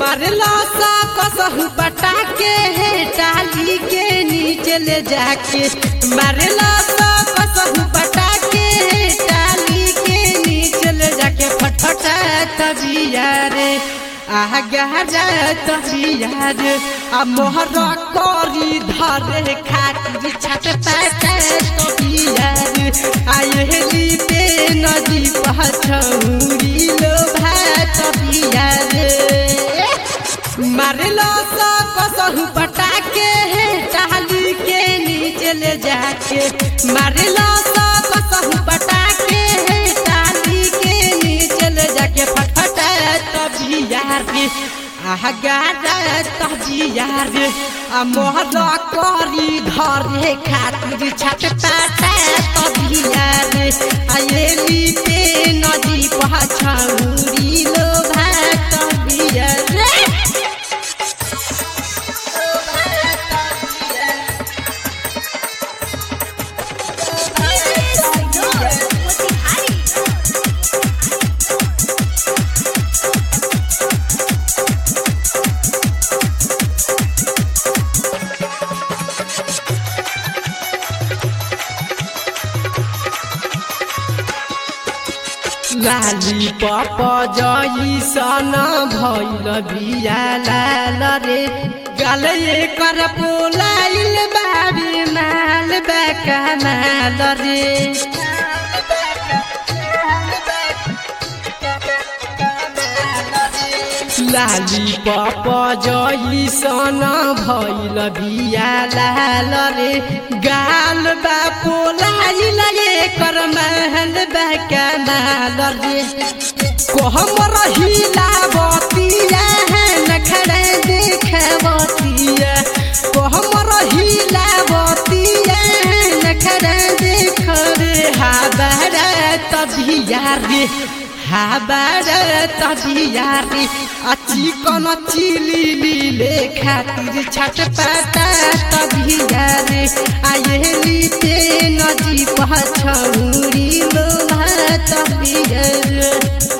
मारला सा कसहु बटा के है टाली के नीचे ले जाके मारला सा कसहु बटा के है टाली के नीचे ले जाके फटफटा तबिया रे आ गहरा तबिया रे आ मोहर करी धरे खातिर छट पाटा तबिया रे आ यहली पे नदी पहचौरी लो भात तबिया रे मारलो सा कसहु पटा के है टहली के नीचे ले जाके मारलो सा कसहु पटा के है टहली के नीचे ले जाके फटफटा तभी यार रे आह गाड़ा तभी यार रे आ मोहर करी धरे खातिर छट पाटा तभी यार रे आ ये पे नदी पहछौरी लो भात तभी यार रे लाली पप जई सन भैल बिया लाल रे गले कर पोलाइल बाबी माल बेका माल रे लाली पप जई सन भैल बिया लाल रे गाल बा पोलाइल कर महल बेका माल रे कोहम रहिला बतिया है नखड़े देखबतिया कोहम रहिला बतिया है नखड़े देख रे हाबरा तबिया रे हाबरा तबिया रे अच्छी कन चिली लीले खातिर छट पाता तबिया रे आये ते नदी पहछौरी लोहा तबिया रे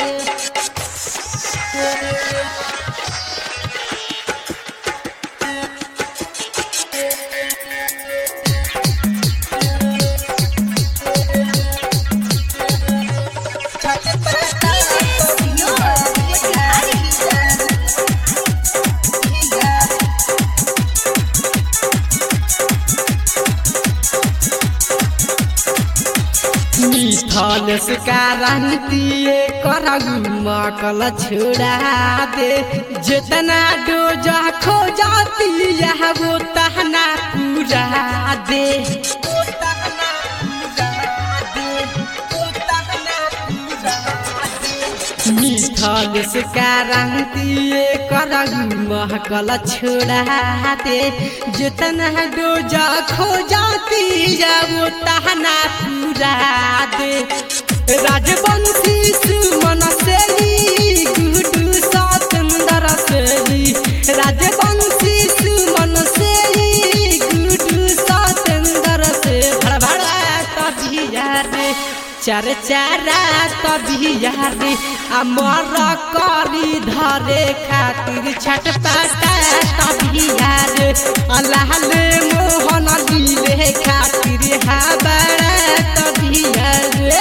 मिथल से कारण दिए करगु मकल छोड़ा दे जितना डोजा खो जाती है वो तहना पूरा दे मिथल से कारण दिए करगु महकल छोड़ा दे जितना डोजा खो जाती है वो तहना पूरा दे राजवंशी सुमन सेली गुडू सतंदर सेली राजवंशी सुमन सेली गुडू सतंदर से भड़भड़ा तबिया रे चार चारा तबिया रे अमर करी धरे खातिर छट पाटा तबिया रे अल्लाह ले मोहन लीले खातिर हाबड़ा तबिया रे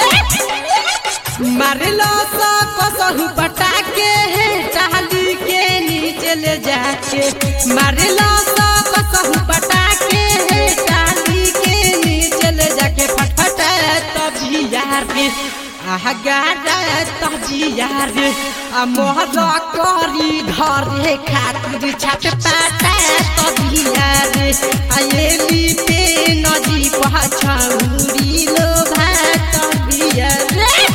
मारलो सा कसहु पटा के है टहली के नीचे ले जाके मारलो सा कसहु पटा के है टहली के नीचे ले जाके फटफटा तभी यार रे आह गाड़ा तभी यार रे आ मोहर करी धरे खातिर छट पाटा तभी यार रे आ ये पे नदी पहछौरी लो भात तभी यार रे